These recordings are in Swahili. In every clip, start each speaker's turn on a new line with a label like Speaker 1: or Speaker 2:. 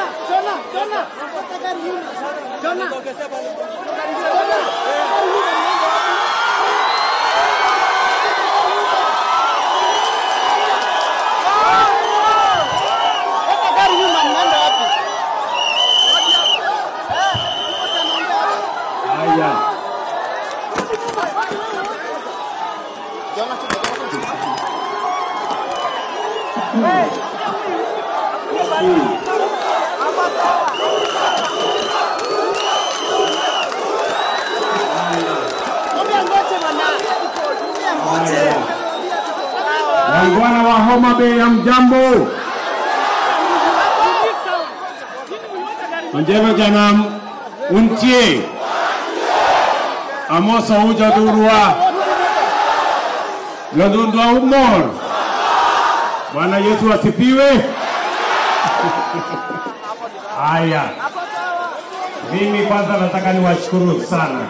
Speaker 1: Haya. Wangwana wa Homa Bay ya mjambo. Njema jana untie. Amosa uja durua. Lodundwa umor. Bwana Yesu asifiwe. Haya. Mimi kwanza nataka niwashukuru sana.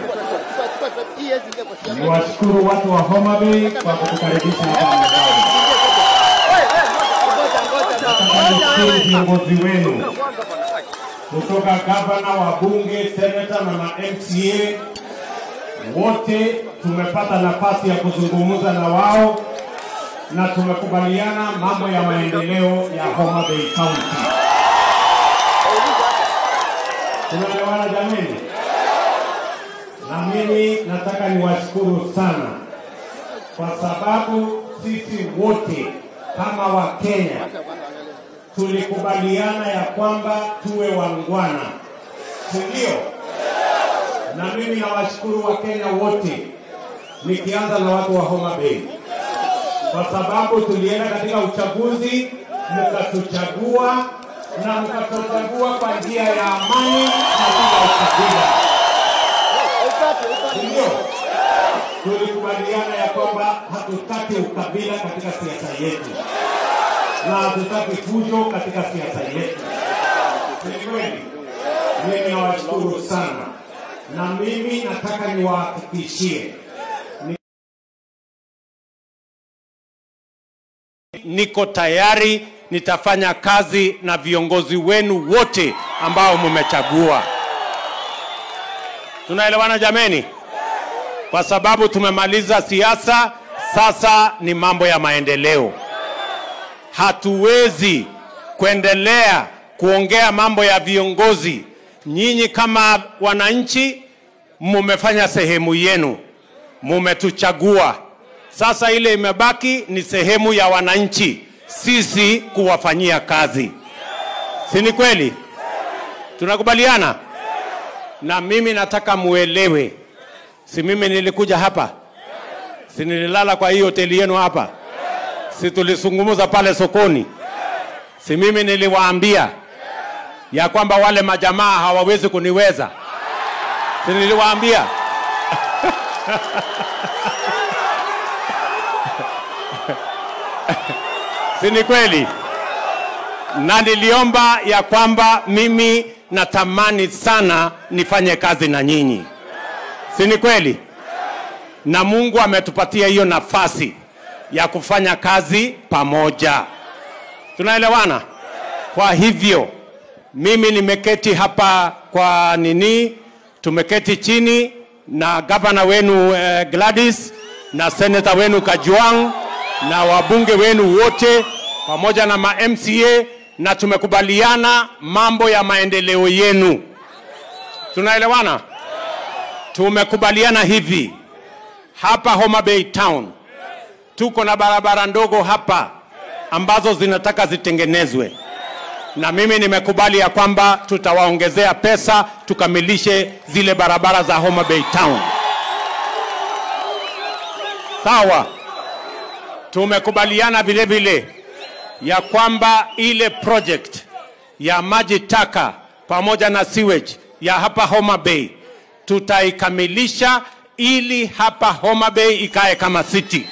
Speaker 1: Niwashukuru watu wa Homa Bay kwa kutukaribisha hapa nyumbani. Nataka nishukuru viongozi wenu kutoka gavana, wabunge, senata na ma MCA wote tumepata nafasi ya kuzungumza na wao na tumekubaliana mambo ya maendeleo ya Homa Bay County. Tunaelewana jameni? Na mimi nataka niwashukuru sana kwa sababu sisi wote kama Wakenya tulikubaliana ya kwamba tuwe wangwana, si ndio? Na mimi nawashukuru Wakenya wote, nikianza na watu wa Homa Bay, kwa sababu tulienda katika uchaguzi, mkatuchagua na mkatuchagua kwa njia ya amani na bila ukabila, si ndio? Tulikubaliana ya kwamba hatutaki ukabila katika siasa yetu na hatutaki fujo katika siasa yetu. Ni kweli, mimi nawashukuru sana, na mimi nataka niwahakikishie ni- niko tayari, nitafanya kazi na viongozi wenu wote ambao mmechagua. Tunaelewana jameni? Kwa sababu tumemaliza siasa, sasa ni mambo ya maendeleo hatuwezi kuendelea kuongea mambo ya viongozi. Nyinyi kama wananchi mumefanya sehemu yenu, mumetuchagua. Sasa ile imebaki ni sehemu ya wananchi, sisi kuwafanyia kazi, si ni kweli? Tunakubaliana? Na mimi nataka muelewe, si mimi nilikuja hapa, si nililala kwa hii hoteli yenu hapa si tulizungumza pale sokoni, si mimi niliwaambia ya kwamba wale majamaa hawawezi kuniweza, si niliwaambia? si ni kweli? Na niliomba ya kwamba mimi natamani sana nifanye kazi na nyinyi, si ni kweli? Na Mungu ametupatia hiyo nafasi ya kufanya kazi pamoja. Tunaelewana? Kwa hivyo mimi nimeketi hapa kwa nini, tumeketi chini na gavana wenu eh, Gladys na seneta wenu Kajwang na wabunge wenu wote pamoja na ma MCA na tumekubaliana mambo ya maendeleo yenu. Tunaelewana? Tumekubaliana hivi hapa Homa Bay Town tuko na barabara ndogo hapa ambazo zinataka zitengenezwe, na mimi nimekubali ya kwamba tutawaongezea pesa tukamilishe zile barabara za Homa Bay Town. Sawa. Tumekubaliana vile vile ya kwamba ile project ya maji taka pamoja na sewage ya hapa Homa Bay tutaikamilisha ili hapa Homa Bay ikae kama city.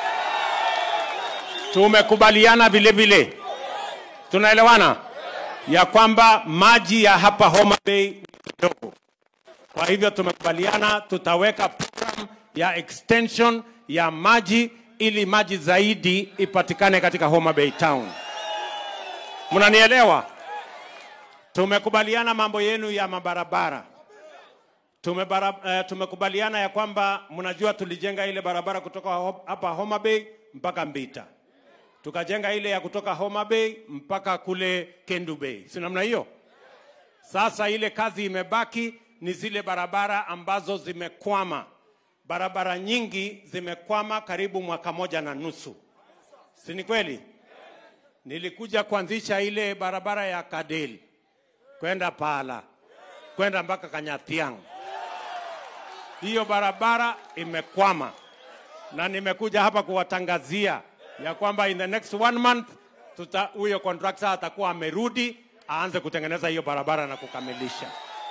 Speaker 1: Tumekubaliana vile vile, tunaelewana ya kwamba maji ya hapa Homa Bay ni kidogo. Kwa hivyo tumekubaliana tutaweka program ya extension ya maji ili maji zaidi ipatikane katika Homa Bay Town. Mnanielewa? Tumekubaliana mambo yenu ya mabarabara. Tumebara, uh, tumekubaliana ya kwamba mnajua tulijenga ile barabara kutoka ho- hapa Homa Bay mpaka Mbita, tukajenga ile ya kutoka Homa Bay mpaka kule Kendu Bay, si namna hiyo? Sasa ile kazi imebaki ni zile barabara ambazo zimekwama. Barabara nyingi zimekwama karibu mwaka moja na nusu, si ni kweli? Nilikuja kuanzisha ile barabara ya Kadel kwenda Pala kwenda mpaka Kanyathiang. Hiyo barabara imekwama, na nimekuja hapa kuwatangazia ya kwamba in the next one month tuta huyo contractor atakuwa amerudi aanze kutengeneza hiyo barabara na kukamilisha.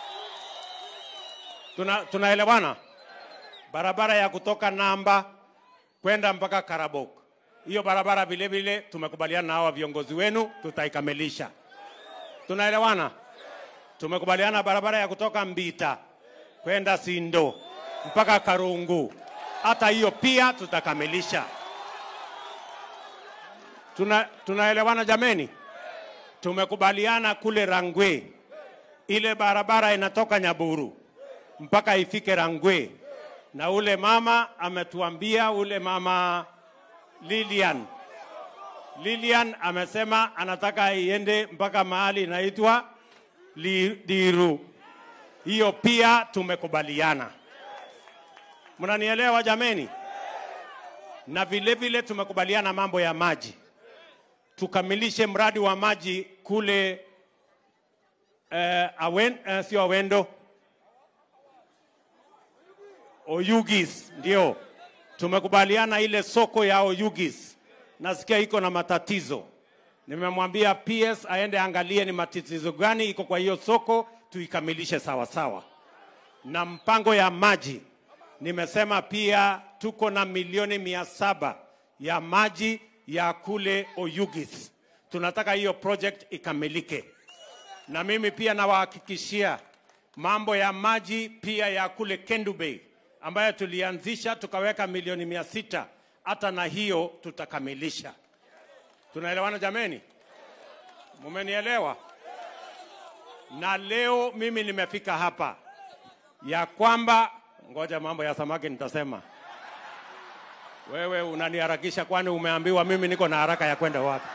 Speaker 1: Tuna, tunaelewana? Barabara ya kutoka Namba kwenda mpaka Karabok, hiyo barabara vile vile tumekubaliana na hawa viongozi wenu, tutaikamilisha. Tunaelewana? Tumekubaliana barabara ya kutoka Mbita kwenda Sindo mpaka Karungu, hata hiyo pia tutakamilisha. Tuna, tunaelewana jameni? Tumekubaliana kule Rangwe, ile barabara inatoka Nyaburu mpaka ifike Rangwe, na ule mama ametuambia, ule mama Lilian Lilian amesema anataka iende mpaka mahali inaitwa Li- Diru. Hiyo pia tumekubaliana. Mnanielewa jameni? Na vile vile tumekubaliana mambo ya maji, tukamilishe mradi wa maji kule eh, awen, eh, sio Awendo, Oyugis, ndio tumekubaliana ile soko ya Oyugis, nasikia iko na matatizo. Nimemwambia PS aende angalie ni matatizo gani iko kwa hiyo soko, tuikamilishe sawa sawa. Na mpango ya maji, nimesema pia tuko na milioni mia saba ya maji ya kule Oyugis. Tunataka hiyo project ikamilike, na mimi pia nawahakikishia mambo ya maji pia ya kule Kendu Bay ambayo tulianzisha tukaweka milioni mia sita hata na hiyo tutakamilisha. Tunaelewana jameni? Mumenielewa? Na leo mimi nimefika hapa ya kwamba, ngoja mambo ya samaki nitasema. Wewe unaniharakisha, kwani umeambiwa mimi niko na haraka ya kwenda wapi?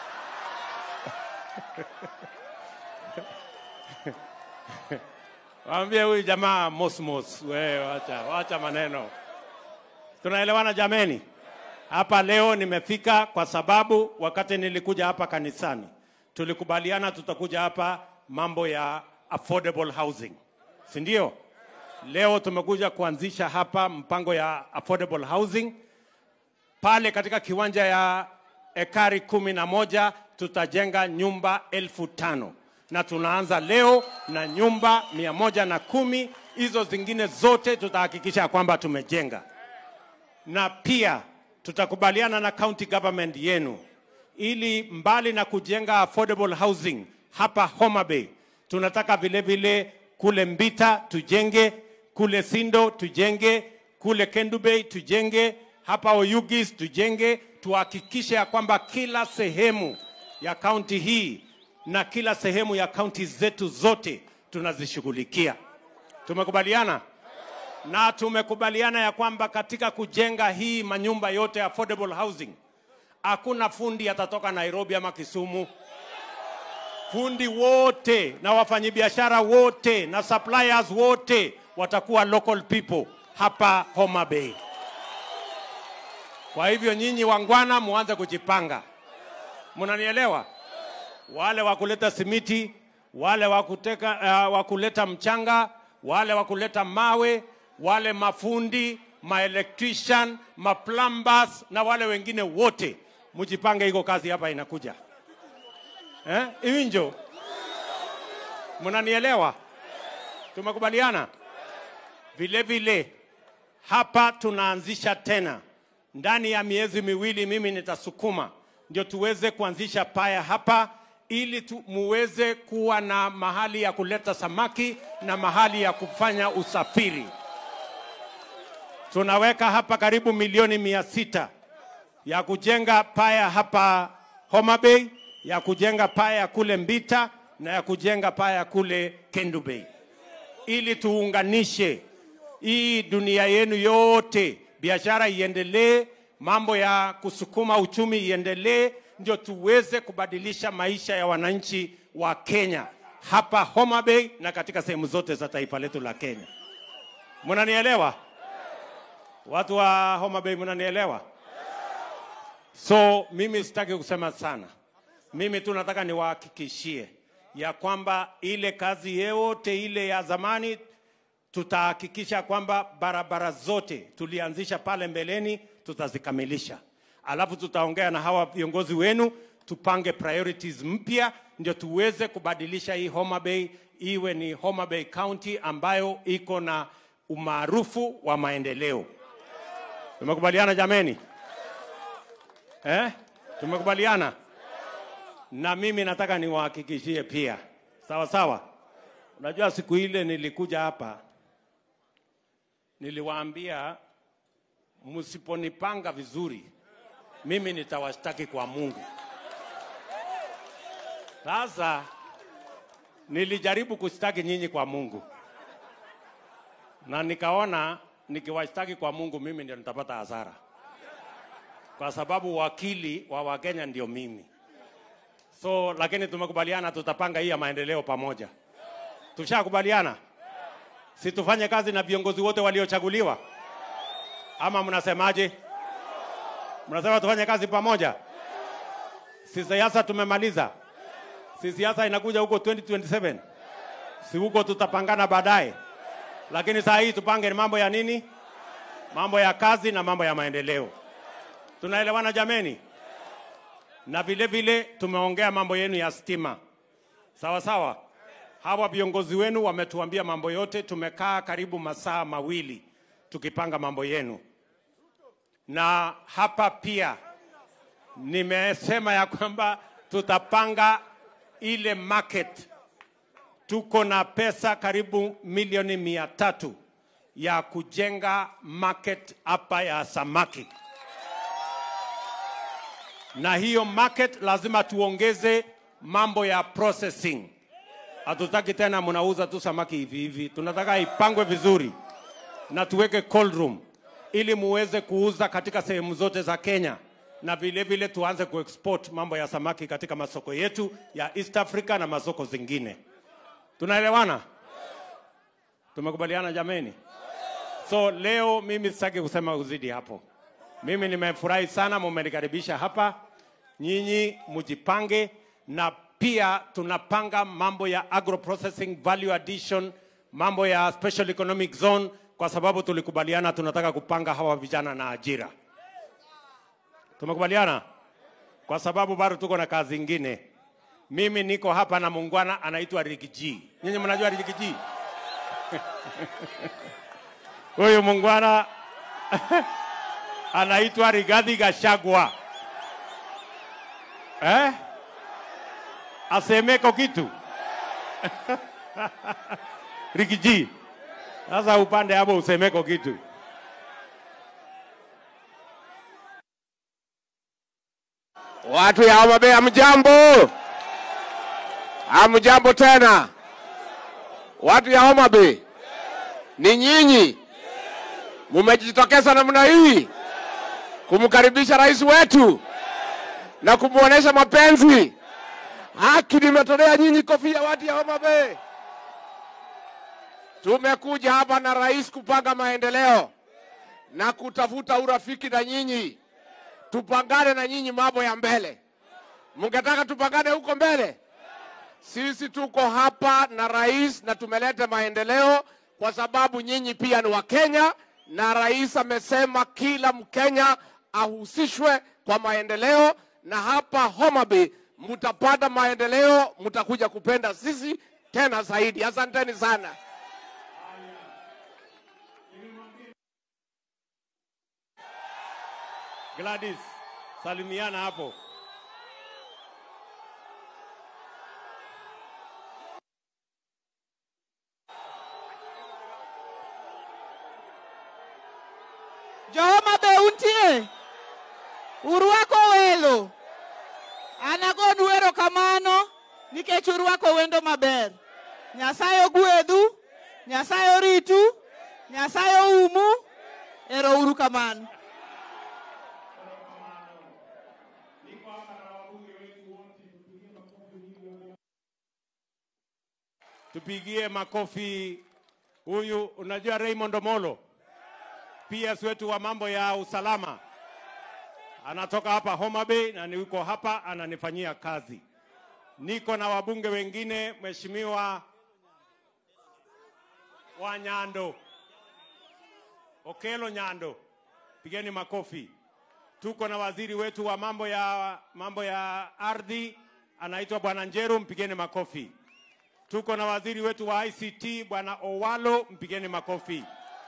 Speaker 1: Waambie huyu jamaa mosmos, wewe wacha, wacha maneno. Tunaelewana jameni? Hapa leo nimefika kwa sababu wakati nilikuja hapa kanisani tulikubaliana tutakuja hapa mambo ya affordable housing, si ndio? Leo tumekuja kuanzisha hapa mpango ya affordable housing pale katika kiwanja ya ekari kumi na moja tutajenga nyumba elfu tano na tunaanza leo na nyumba mia moja na kumi. Hizo zingine zote tutahakikisha kwamba tumejenga na pia tutakubaliana na county government yenu ili mbali na kujenga affordable housing hapa Homa Bay, tunataka vile vile kule Mbita tujenge, kule Sindo tujenge, kule Kendu Bay tujenge, hapa Oyugis tujenge, tuhakikishe ya kwamba kila sehemu ya kaunti hii na kila sehemu ya kaunti zetu zote tunazishughulikia. Tumekubaliana? na tumekubaliana ya kwamba katika kujenga hii manyumba yote affordable housing, hakuna fundi atatoka Nairobi ama Kisumu. Fundi wote na wafanyabiashara wote na suppliers wote watakuwa local people hapa Homa Bay. Kwa hivyo nyinyi wangwana, muanze kujipanga. Mnanielewa? Wale wa kuleta simiti, wale wa kuteka, uh, wa kuleta mchanga, wale wa kuleta mawe, wale mafundi, maelectrician, maplumbers na wale wengine wote, mjipange, iko kazi hapa inakuja. Eh? Iwinjo, mnanielewa? Tumekubaliana vile vile. Hapa tunaanzisha tena ndani ya miezi miwili, mimi nitasukuma ndio tuweze kuanzisha paya hapa ili tu, muweze kuwa na mahali ya kuleta samaki na mahali ya kufanya usafiri. Tunaweka hapa karibu milioni mia sita ya kujenga paya hapa Homa Bay, ya kujenga paya kule Mbita na ya kujenga paya kule Kendu Bay, ili tuunganishe hii dunia yenu yote, biashara iendelee, mambo ya kusukuma uchumi iendelee, ndio tuweze kubadilisha maisha ya wananchi wa Kenya hapa Homa Bay na katika sehemu zote za taifa letu la Kenya. Mnanielewa? Watu wa Homa Bay mnanielewa? So mimi sitaki kusema sana, mimi tu nataka niwahakikishie ya kwamba ile kazi yote ile ya zamani tutahakikisha kwamba barabara zote tulianzisha pale mbeleni tutazikamilisha, alafu tutaongea na hawa viongozi wenu tupange priorities mpya, ndio tuweze kubadilisha hii Homa Bay iwe ni Homa Bay County ambayo iko na umaarufu wa maendeleo. Tumekubaliana jameni? Eh? Tumekubaliana? Na mimi nataka niwahakikishie pia, sawa sawa. Unajua siku ile nilikuja hapa, niliwaambia msiponipanga vizuri, mimi nitawashtaki kwa Mungu. Sasa nilijaribu kushtaki nyinyi kwa Mungu, na nikaona nikiwashtaki kwa Mungu mimi ndio nitapata hasara, kwa sababu wakili wa Wakenya ndio mimi. So lakini tumekubaliana tutapanga hii ya maendeleo pamoja. Tushakubaliana, si tufanye kazi na viongozi wote waliochaguliwa, ama mnasemaje? Mnasema tufanye kazi pamoja? Si siasa tumemaliza, si siasa inakuja huko 2027 si huko tutapangana baadaye, lakini saa hii tupange mambo ya nini? Mambo ya kazi na mambo ya maendeleo. Tunaelewana jameni? Na vile vile tumeongea mambo yenu ya stima, sawa sawa. Hawa viongozi wenu wametuambia mambo yote, tumekaa karibu masaa mawili tukipanga mambo yenu, na hapa pia nimesema ya kwamba tutapanga ile market. Tuko na pesa karibu milioni mia tatu ya kujenga market hapa ya samaki, na hiyo market lazima tuongeze mambo ya processing. Hatutaki tena mnauza tu samaki hivi hivi, tunataka ipangwe vizuri na tuweke cold room ili muweze kuuza katika sehemu zote za Kenya na vile vile tuanze kuexport mambo ya samaki katika masoko yetu ya East Africa na masoko zingine. Tunaelewana? Tumekubaliana jameni? So leo mimi sitaki kusema uzidi hapo. Mimi nimefurahi sana mumenikaribisha hapa. Nyinyi mujipange, na pia tunapanga mambo ya agro processing value addition, mambo ya special economic zone, kwa sababu tulikubaliana tunataka kupanga hawa vijana na ajira. Tumekubaliana kwa sababu bado tuko na kazi ingine. Mimi niko hapa na muungwana anaitwa Rigiji. Nyinyi mnajua Rigiji? Huyu muungwana anaitwa Rigathi Gachagua. Eh? Asemeko kitu Rigiji. Sasa upande hapo usemeko kitu.
Speaker 2: Watu ya Homa Bay hamjambo? Hamjambo tena? Watu ya Homa Bay, ni nyinyi mumejitokeza namna hii kumkaribisha rais wetu na kumwonyesha mapenzi. Haki nimetolea nyinyi kofia, watu ya Homa Bay. Tumekuja hapa na rais kupanga maendeleo na kutafuta urafiki na nyinyi tupangane na nyinyi mambo ya mbele. Mngetaka tupangane huko mbele? Sisi tuko hapa na rais na tumeleta maendeleo kwa sababu nyinyi pia ni Wakenya, na rais amesema kila Mkenya ahusishwe kwa maendeleo, na hapa Homa Bay mtapata maendeleo, mtakuja kupenda sisi tena zaidi. Asanteni sana.
Speaker 1: Gladys, salimiana hapo.
Speaker 3: Jehoma be untie urwako welo an agonu erokamano nikech urwako wendo maber. Nyasaye ogwedhu, Nyasaye oritu, Nyasaye oumu. Ero uru kamano.
Speaker 1: Tupigie makofi huyu, unajua Raymond Omolo, PS wetu wa mambo ya usalama, anatoka hapa Homa Bay na niko hapa ananifanyia kazi. Niko na wabunge wengine, Mheshimiwa wa Nyando, Okelo Nyando, pigeni makofi. Tuko na waziri wetu wa mambo ya mambo ya ardhi anaitwa Bwana Njeru, mpigeni makofi. Tuko na waziri wetu wa ICT Bwana Owalo, mpigeni makofi.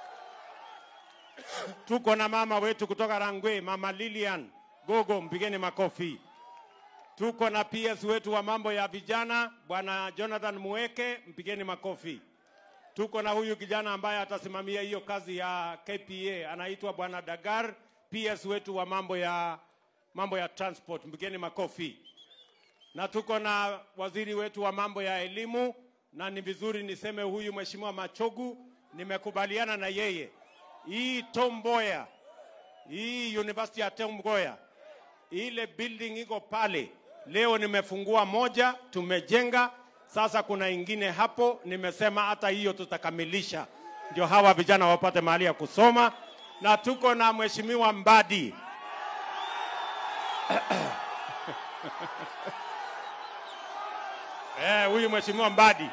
Speaker 1: Tuko na mama wetu kutoka Rangwe, Mama Lilian Gogo, mpigeni makofi. Tuko na PS wetu wa mambo ya vijana Bwana Jonathan Mueke, mpigeni makofi. Tuko na huyu kijana ambaye atasimamia hiyo kazi ya KPA anaitwa Bwana Dagar, PS wetu wa mambo ya mambo ya transport, mpigeni makofi na tuko na waziri wetu wa mambo ya elimu, na ni vizuri niseme huyu Mheshimiwa Machogu, nimekubaliana na yeye. Hii Tom Mboya, hii University ya Tom Mboya, ile building iko pale, leo nimefungua moja, tumejenga sasa, kuna ingine hapo, nimesema hata hiyo tutakamilisha, ndio hawa vijana wapate mahali ya kusoma, na tuko na Mheshimiwa Mbadi Eh, huyu mheshimiwa Mbadi,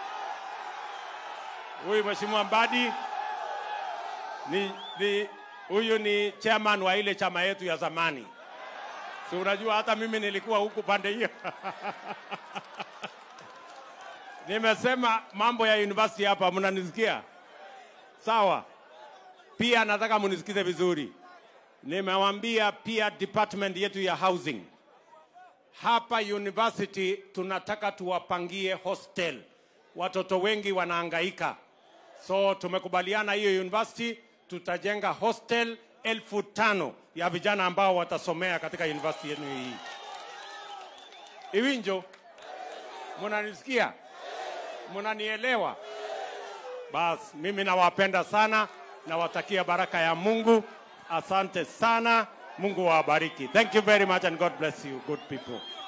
Speaker 1: huyu mheshimiwa Mbadi ni, ni huyu ni chairman wa ile chama yetu ya zamani. Si unajua hata mimi nilikuwa huku pande hiyo. Nimesema mambo ya university hapa, mnanisikia sawa? Pia nataka munisikize vizuri. Nimewambia pia department yetu ya housing hapa university tunataka tuwapangie hostel. Watoto wengi wanahangaika, so tumekubaliana hiyo university tutajenga hostel elfu tano ya vijana ambao watasomea katika university yenu hii. Iwinjo, munanisikia? Munanielewa? Bas, mimi nawapenda sana, nawatakia baraka ya Mungu. Asante sana. Mungu wabariki. Thank you very much and God bless you, good people.